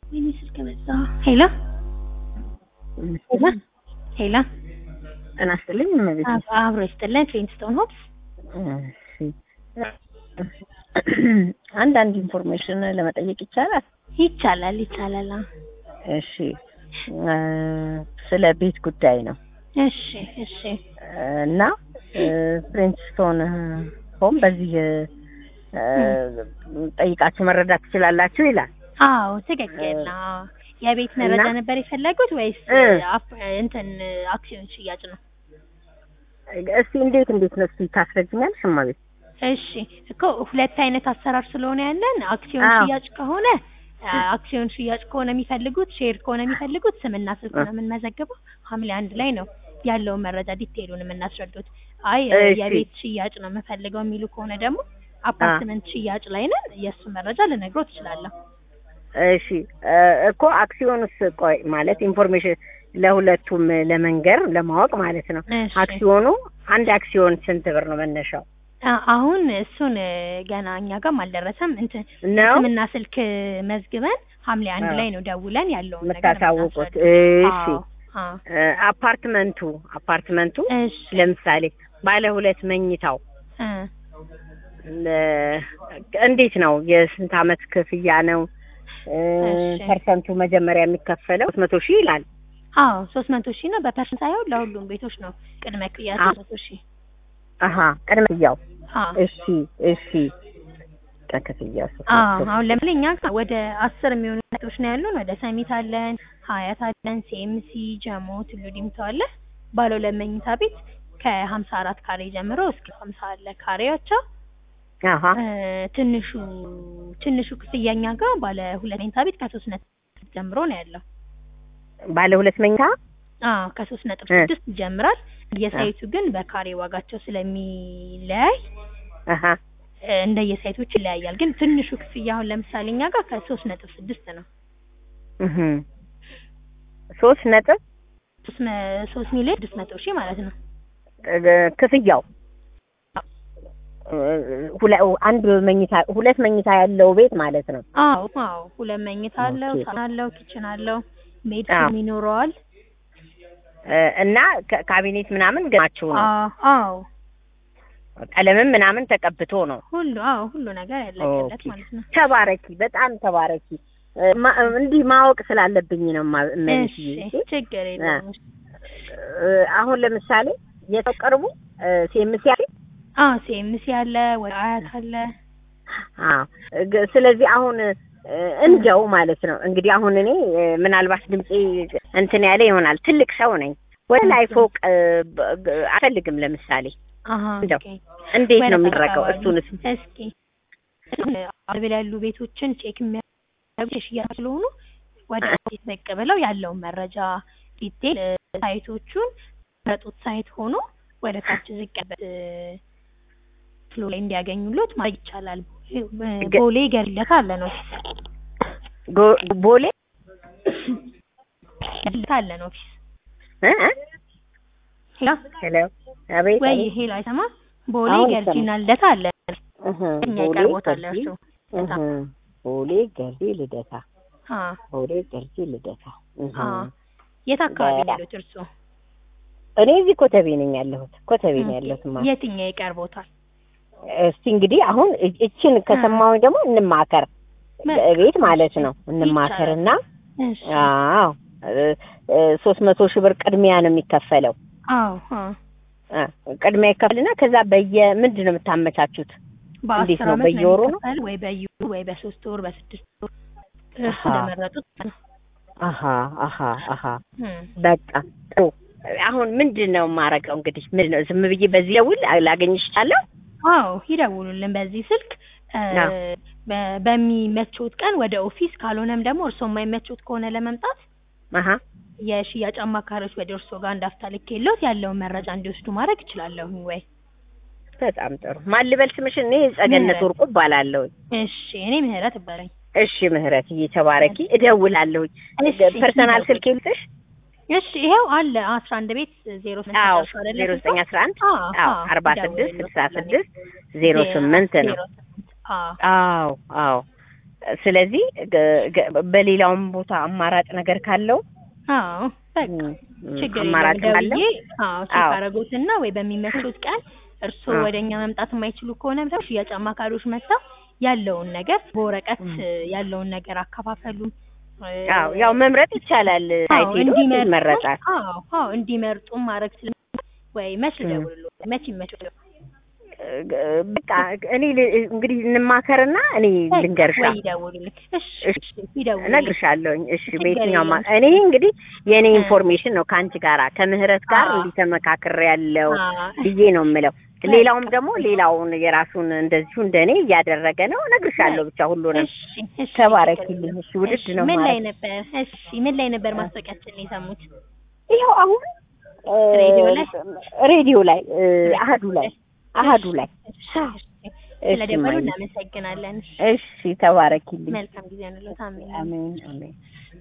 ወይኔ ስልክ መጣ። ሄሎ ሄሎ ሄሎ ጤና ይስጥልኝ እመቤቴ። አብ- አብሮ ይስጥልን። ፍሊንትስቶን ሆፕስ እሺ አንዳንድ ኢንፎርሜሽን ለመጠየቅ ይቻላል? ይቻላል ይቻላል። አዎ። እሺ እ ስለ ቤት ጉዳይ ነው እሺ እሺ እና ፍሬንችስቶን ሆም በዚህ እ ጠይቃችሁ መረዳት ትችላላችሁ ይላል። አዎ ትክክል ነው። የቤት መረጃ እና- ነበር የፈለጉት ወይስ እ። አፕ- እንትን አክሲዮን ሽያጭ ነው? እስቲ እንዴት እንዴት ነው እስቲ ታስረጅኛለሽ እመቤት? እሺ እኮ ሁለት አይነት አሰራር ስለሆነ ያለን አክሲዮን አዎ። ሽያጭ ከሆነ አ- አክሲዮን ሽያጭ ከሆነ የሚፈልጉት ሼር ከሆነ የሚፈልጉት ስምና ስልክ ነው የምንመዘግበው። ሐምሌ አንድ ላይ ነው ያለውን መረጃ ዲቴይሉን የምናስረዱት። አይ እሺ። የቤት ሽያጭ ነው የምፈልገው የሚሉ ከሆነ ደግሞ አፓርትመንት ሽያጭ ላይ ነን። የእሱ መረጃ ልነግሮ ትችላለሁ። እሺ እ እኮ አክሲዮንስ ቆይ ማለት ኢንፎርሜሽን ለሁለቱም ለመንገር ለማወቅ ማለት ነው። እሺ። አክሲዮኑ አንድ አክሲዮን ስንት ብር ነው መነሻው? አ- አሁን እሱን እ፣ ገና እኛ ጋርም አልደረሰም። እንትን ነው ስምና ስልክ መዝግበን ሐምሌ አንድ አዎ። ላይ ነው ደውለን ያለውን ነገር የምታሳውቁት? የምናስረዳው። እሺ አዎ፣ አዎ። እ አፓርትመንቱ አፓርትመንቱ እሺ ለምሳሌ ባለ ሁለት መኝታው እ፣ እ እንዴት ነው? የስንት አመት ክፍያ ነው? እ እሺ። ፐርሰንቱ መጀመሪያ የሚከፈለው መቶ ሺህ ይላል። አዎ ሶስት መቶ ሺህ ነው። በፐርሰንት ሳይሆን ለሁሉም ቤቶች ነው ቅድመ ክፍያ አዎ። ሶስት መቶ ሺህ አሀ ቅድመ ክፍያው አዎ እሺ እሺ ቅድመ ክፍያው ሶስት አዎ መቶ አሁን ለምሳሌ እኛ ጋር ወደ አስር የሚሆኑ ቤቶች ነው ያሉን። ወደ ሰሚት አለን፣ ሀያት አለን፣ ሲኤምሲ፣ ጀሞ፣ ቱሉ ዲምቱ አለ። ባለ ሁለት መኝታ ቤት ከሀምሳ አራት ካሬ ጀምሮ እስከ ሀምሳ አለ ካሬያቸው። አሀ እ፣ ትንሹ ትንሹ ክፍያ እኛ ጋር ባለ ሁለት መኝታ ቤት ከሶስት ነጥብ ጀምሮ ነው ያለው። ባለ ሁለት መኝታ አዎ ከሶስት ነጥብ እ። ስድስት ይጀምራል። የሳይቱ ግን በካሬ ዋጋቸው ስለሚለያይ አሀ እ፣ እንደየሳይቶች ይለያያል። ግን ትንሹ ክፍያ አሁን ለምሳሌ እኛ ጋር ከሶስት ነጥብ ስድስት ነው። እህ ሶስት ነጥብ ሶስት መ- ሶስት ሚሊዮን ስድስት መቶ ሺህ ማለት ነው። እ፣ ክፍያው እ፣ ሁለ- አንድ መኝታ ሁለት መኝታ ያለው ቤት ማለት ነው። አዎ አዎ ሁለት መኝታ አለው፣ ኦኬ። ሳሎን አለው፣ ኪችን አለው፣ ሜድ አዎ። ሩም ይኖረዋል። እ፣ እና ካ- ካቢኔት ምናምን ገናችሁ ነው። አዎ አዎ ቀለምም ምናምን ተቀብቶ ነው። ሁሉ አዎ ሁሉ ነገር ያለቀለት ኦኬ። ማለት ነው። ተባረኪ፣ በጣም ተባረኪ። እ፣ ማ- እንዲህ ማወቅ ስላለብኝ ነው ማ- እመቤት እሺ ችግር የለውም። እ፣ አሁን ለምሳሌ የሰው ቅርቡ ሲኤምሲ ያለ አዎ ሲኤምሲ አለ፣ ወደ አያት አለ። አዎ ግ- ስለዚህ አሁን እ፣ እንዲያው ማለት ነው እንግዲህ አሁን እኔ እ፣ ምናልባት ድምጼ እንትን ያለ ይሆናል። ትልቅ ሰው ነኝ። ወደ ላይ ፎቅ እ፣ በ- ግ- አልፈልግም። ለምሳሌ አሃ እንደው ኦኬ። እንዴት ወደ ነው የሚደረገው? አካባቢ እሱንስ እስኪ አርቤል ያሉ ቤቶችን ቼክ የሚያደርጉ የሽያጭ ስለሆኑ ወደ ኦፊስ ብቅ ብለው ያለውን መረጃ ዲቴል እ፣ ሳይቶቹን መረጡት ሳይት ሆኖ ወደ ታች ዝቅ ያለበት ፍሎ ላይ እንዲያገኙሎት ማድረግ ይቻላል። ቦሌ- ገ- ቦሌ ገርለት አለ ነው ጎ- ቦሌ ገርለት አለ ነው ኦፊስ እ? እ? ሄሎ ሄሎ አቤት ወይ አቤት። ሄሎ አይሰማ ቦሌ አሁን ገርጂና ልደታ አለ እህ፣ እኛ ቦሌ ይቀርቦታል ገርጂ እርሱ እህ፣ ቦሌ ገርጂ ልደታ አ ቦሌ ገርጂ ልደታ እህ። አ የት አካባቢ በ- ነው ያሉት እርሱ? እኔ እዚህ ኮተቤ ነኝ ያለሁት ኮተቤ ነው ያለሁት ማ የትኛው ይቀርቦታል? እስቲ እንግዲህ አሁን እ- እችን ከሰማሁኝ ደግሞ እንማከር ቤት ማለት ነው እንማከርና እሺ አዎ ሶስት መቶ ሺህ ብር ቅድሚያ ነው የሚከፈለው አዎ አ አ፣ ቅድሚያ ይከፈልና ከዛ በየ ምንድን ነው የምታመቻቹት እንዴት በአስር ነው? ዓመት በየወሩ ነው? የሚከፈል ወይ በየወሩ ወይ በሶስት ወር በስድስት ወር እርሱ አሃ። ለመረጡት ነው። አሀ አሀ አሀ እም። በቃ ጥሩ አሁን ምንድን ነው የማረገው እንግዲህ ምንድን ነው ዝም ብዬ በዚህ ደውል ላገኝሽ እችላለሁ አዎ ይደውሉልን በዚህ ስልክ እ፣ አዎ። በ- በሚመቾት ቀን ወደ ኦፊስ ካልሆነም ደግሞ እርሶ የማይመቾት ከሆነ ለመምጣት አሀ የሽያጭ አማካሪዎች ወደ እርሶ ጋር እንዳፍታ ልኬሎት ያለውን መረጃ እንዲወስዱ ማድረግ እችላለሁ ወይ? በጣም ጥሩ ማን ልበል ስምሽን እኔ ጸገነት ምህረት። ወርቁ እባላለሁ እሺ እኔ ምህረት እባላለሁ። እሺ ምህረት እየተባረኪ እደውላለሁ እሺ፣ ፐርሰናል ይደውል። ስልክ ይልጥሽ እሺ ይኸው አለ አስራ አንድ ቤት ዜሮ ስምንት አዎ መጨረሻው አይደለ ዜሮ ስልኩ? ዘጠኝ አስራ አንድ አዎ፣ አዎ አዎ፣ አርባ ስድስት ይደውሉልን። ስልሳ ስድስት ዜሮ ስምንት ነው ዜሮ ስምንት አዎ አዎ አዎ ስለዚህ ገ- ገ- በሌላውም ቦታ አማራጭ ነገር ካለው አዎ በቃ ም፣ ም፣ ችግር አማራጭ የለም ካለው ደውዬ አዎ ቼክ አዎ። አደረጉትና ወይ በሚመቹት ቀን እርስዎ አዎ። ወደኛ መምጣት የማይችሉ ከሆነ ብለው ሽያጭ አማካሪዎች መጥተው ያለውን ነገር በወረቀት ም። ያለውን ነገር አካፋፈሉም እ፣ አዎ ያው መምረጥ ይቻላል። አዎ ሳይት ሄዶ እንዲመርጡ ይመረጣል። አዎ አዎ እንዲመርጡ ማድረግ ስለ ወይ መች ም። ልደውልልዎ መች ይመችዎት? በቃ እኔ ል- እንግዲህ እንማከርና እኔ ልንገርሻ ወይ ይደውሉልኝ። እሺ እሺ፣ እሺ ይደውሉልኝ። እነግርሻለሁኝ። እሺ ችግር በየትኛው ማ- የለም። እኔ እንግዲህ የእኔ እ። ኢንፎርሜሽን ነው ከአንቺ ጋራ ከምህረት ጋር አዎ። እንዲህ ተመካክሬ ያለው አዎ። ብዬ ነው የምለው። ሌላውም ደግሞ ሌላውን የራሱን እንደዚሁ እንደኔ እያደረገ ነው። እነግርሻለሁ ብቻ ሁሉንም። እሺ እሺ ተባረኪልኝ። እሺ ውድድ እሺ ነው ምን ላይ ማለት ነበር? እሺ ምን ላይ ነበር ማስታወቂያችንን የሰሙት? ይኸው አሁን እ፣ ሬዲዮ ላይ? ሬዲዮ ላይ እ፣ አሀዱ ላይ አሀዱ ላይ እሺ፣ እሺ፣ ስለደወሉ ማየ። እናመሰግናለን። እሺ ተባረኪልኝ። መልካም ጊዜ ነው። ታሜ አሜን አሜን።